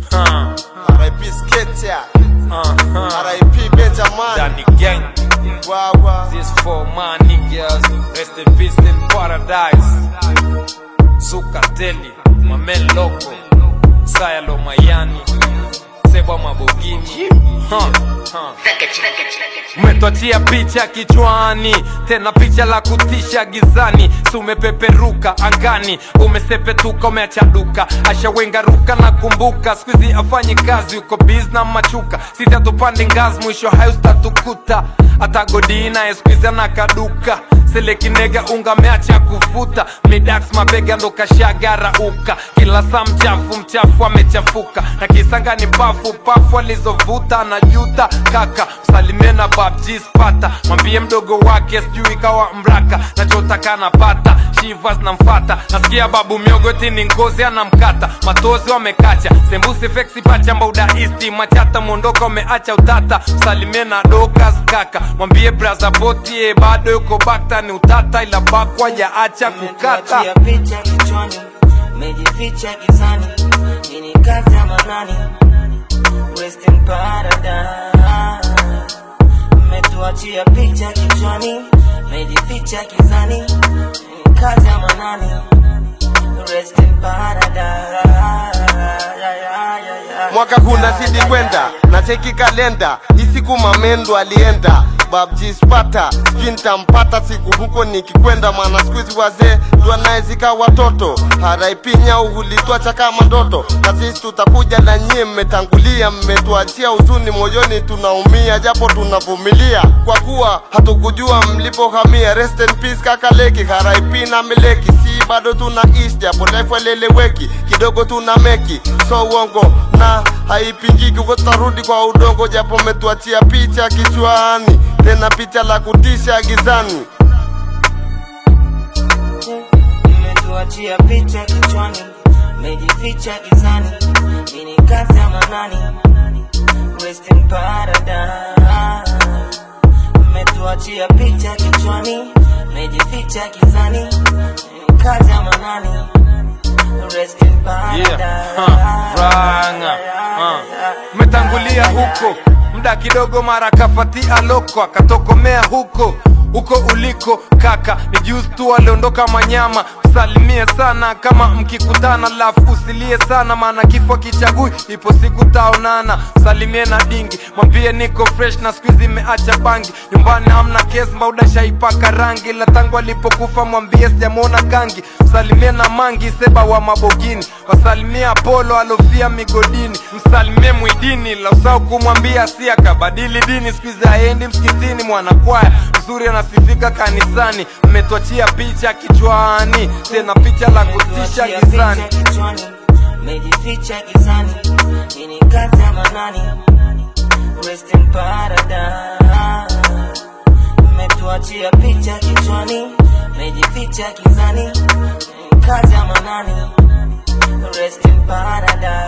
Huh. RIP Sketia, Uh-huh. RIP Benjamin, Danny Gang. Wawa, This for my niggas. Rest in peace in paradise. Sukateli, Mamen Loco, Sayalo Mayani, Seba Mabogini. Huh. Huh. Umetwachia picha kichwani, tena picha la kutisha gizani. Si umepeperuka angani, umesepetuka, umeacha duka, ashawenga ruka na kumbuka. Squeezy afanye kazi, uko biz na machuka, sita tupande ngazi, mwisho hayo statukuta. Hata godina esqueezy anakaduka selekinega unga meacha kufuta midax mabega ndo kashagara uka kila saa mchafu mchafu amechafuka na kisanga ni pafu pafu alizovuta anajuta kaka msalimie na babji spata mwambie mdogo wake sijui kawa mraka nachotaka napata shivas namfata nasikia babu miogoti ni ngozi anamkata matozi wamekacha sembusi feksi pacha mbauda isti machata mwondoka umeacha utata msalimie na dokas kaka mwambie braza botie bado yuko bakta ni utata ila bakwa jaacha kukata Umetuachia picha kichwani, mejificha gizani, hii ni kazi ya manani, Rest in paradise. Umetuachia picha kichwani, mejificha gizani, hii ni kazi ya manani, Rest in paradise. mwaka huu nazidi kwenda na cheki kalenda isiku mamendo alienda babji spata sijui nitampata siku huko nikikwenda maana skuizi wazee ndo anayezika watoto RIP nyau hulitwacha kama ndoto na sisi tutakuja na nyie mmetangulia mmetuachia huzuni moyoni tunaumia japo tunavumilia kwa kuwa hatukujua mlipohamia rest in peace kaka leki RIP na mileki si bado tunaishi japo life eleleweki kidogo tuna meki so uongo na haipingiki huko tutarudi kwa udongo japo metuachia picha kichwani tena picha la kutisha gizani Umetuachia picha kichwani, mejificha gizani, hii ni kazi ya manani, Rest in paradise. Umetuachia picha kichwani, mejificha gizani, hii ni kazi ya manani, Rest in paradise. Yeah, huh, ranga, huh. Umetangulia huko muda kidogo, mara kafatia loko akatokomea huko huko uliko kaka, ni juzi tu aliondoka Manyama. Msalimie sana kama mkikutana, lafu usilie sana, maana kifo kichagui, ipo siku taonana. Salimie na dingi, mwambie niko fresh na squeeze imeacha bangi, nyumbani hamna kesi, mbauda shaipaka rangi, la tangu alipokufa mwambie sijamwona kangi. Msalimie na mangi seba wa mabogini, wasalimie Apollo alofia migodini, msalimie Mwidini, la usahau kumwambia si akabadili dini, squeeze haendi msikitini, mwanakwaya mzuri anasifika kanisani, mmetwachia picha kichwani, tena picha la kutisha Umetuachia gizani. picha kichwani, mejificha gizani, hii ni kazi ya manani, Rest in paradise. Umetuachia picha kichwani, mejificha gizani, hii ni kazi ya manani, Rest in paradise.